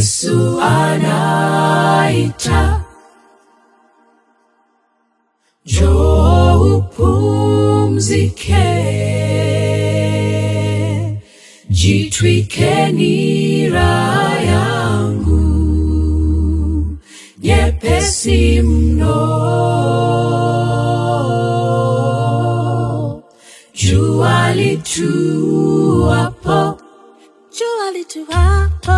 Yesu anaita, njoo upumzike, jitwike nira yangu nyepesi mno. Jua lituapo, Jua lituapo,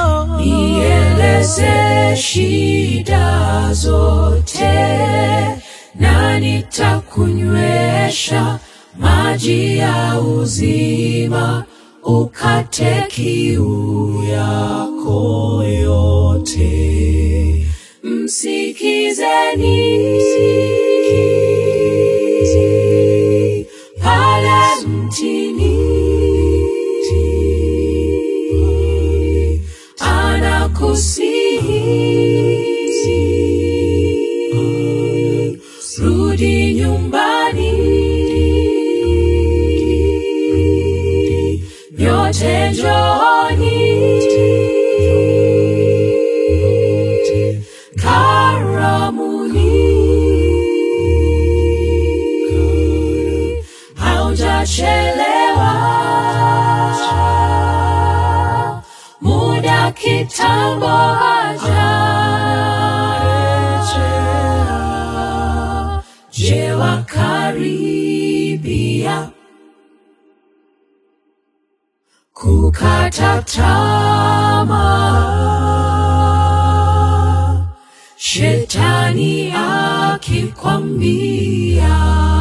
nieleze shida zote, na nitakunywesha maji ya uzima, ukate kiu yako yote. Msikizeni pale mtini, anakusihi, rudi nyumbani, nyote njooni, karamuni, haujachelewa, muda kitambo hajarejea. Je, wakaribia kukata tamaa, shetani akikwambia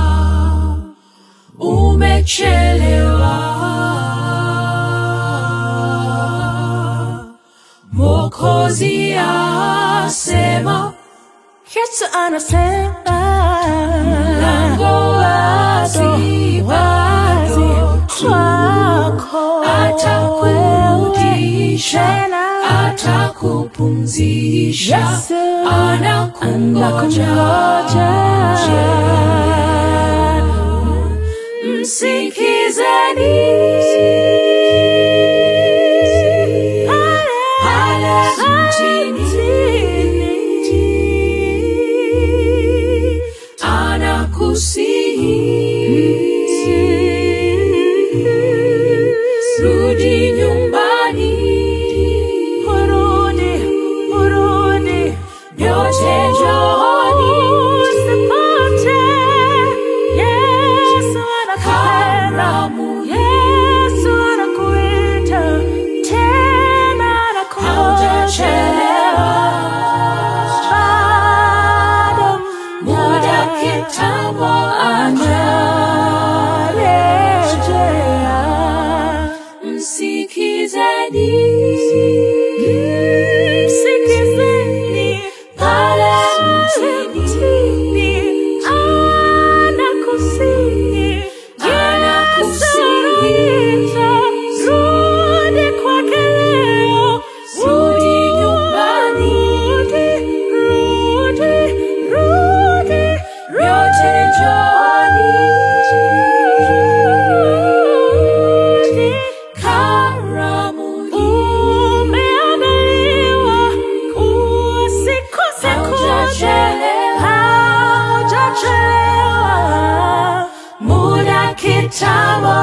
umechelewa, Mwokozi asema Yesu anasema mlango wazi bado tu, kwako atakurudisha, tena. atakupumzisha, Yesu anakungoja. anakungoja. Msikizeni pale mtini, anakusihi, rudi nyumbani, Urudi, urudi, nyote njooni, usipote. Yesu anakupenda. karamuni, Yesu anakuita tena, anakungoja. haujachelewa, Bado muda kitambo anarejea. Msikizeni, Msikizeni pale mtini, anakusihi, Anakusihi. Yesu rudi kwake leo, Rudi nyumbani. rudi, rudi, Nyote njooni. rudi. karamuni, Umeandaliwa usikose kuja, Haujachelewa. haujachelewa. muda kitambo